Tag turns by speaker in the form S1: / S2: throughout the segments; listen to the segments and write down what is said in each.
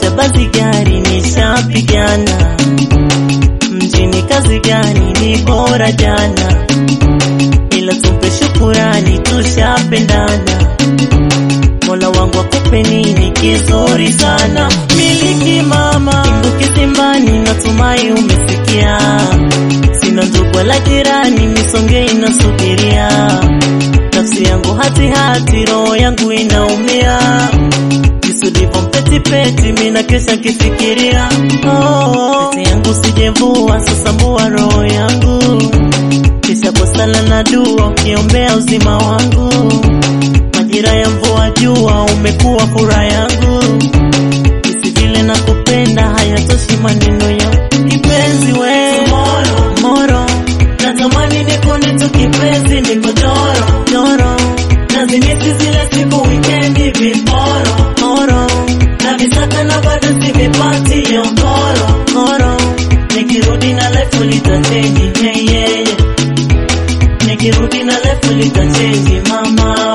S1: ujambazi gari nishapigana, mjini kazi gani ni bora jana, ila tupe shukurani tushapendana. Mola wangu akupe nini kizuri sana, miliki mama kingu kizimbani, natumai umesikia. Sina ndugu wala jirani, misonge inasubiria. Nafsi yangu hati hati, roho yangu inaumia. Kisudivo mpeti peti, mina kesha kifikiria. Oh, pete yangu sijevua, sasa mbua roho yangu, kisha kwa sala na dua, ukiombea uzima wangu majira ya mvua jua umekuwa furaha yangu, isi vile na kupenda hayatoshi maneno ya kipenzi we moro moro, natamani nikone tu kipenzi, niko doro doro, nazimisi zile siku wikendi viporo moro, na visaka na bado sivipati yo koro koro, nikirudi na lefu litachenji hey, yeah, yeah. nikirudi na lefu litachenji mama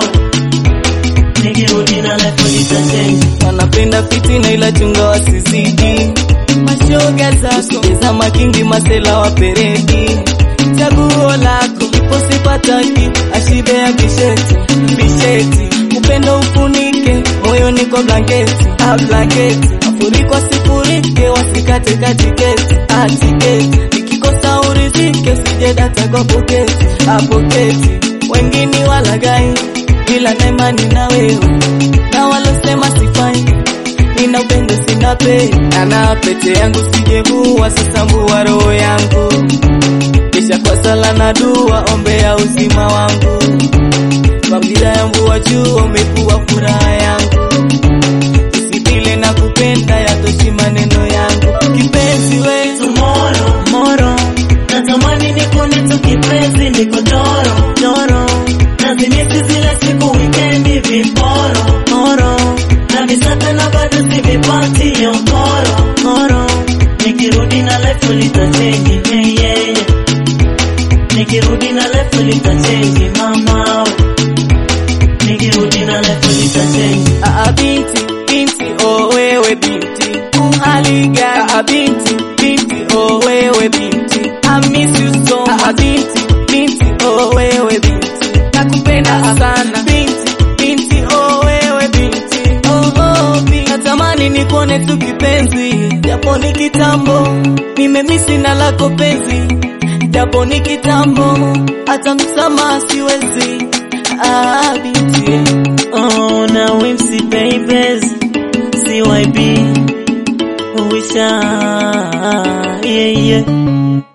S1: nikirudi na lefu litachenji
S2: wanapenda fitina ila chunga wasizidi mashoga zako cheza makingi masela wa peredi chaguo lako ipo sipataki ashibe ya kisheti bisheti upendo ufunike moyoni kwa blanketi ah, blanketi mafuriko sifurike wasikate katiketi ah, tiketi nikikosa urizike usije data kwa poketi ah, poketi wengine walagai ila naimani na wewe na walosema sifai nina upendo sina pe ana pete yangu sijevua sasa mbua roho yangu kisha kwa sala na dua ombea uzima wangu kabila ya mvua juu umekuwa furaha yangu usipile na kupenda yatoshi maneno yangu kipenzi we
S1: tomorrow moro natamani nikone tu kipenzi niko doro doro nazimisi zile siku wikendi viporo moro na visaka na bado sivipati yo koro koro nikirudi na lefu litachenji hey, yeah, yeah. nikirudi na lefu litachenji mama nikirudi na lefu litachenji
S2: Aa, binti binti oh wewe binti uhaliga Aa, binti binti oh wewe binti I miss you so much Aa, binti binti oh wewe binti nakupenda sana binti binti oh wewe binti oh oh binti natamani nikuone tu kipenzi japo ni kitambo nimemisi na lako penzi japo ni kitambo hata msamaha siwezi ah binti yeah.
S1: Oh, now MC babies, CYB, Wisha, yeah, yeah.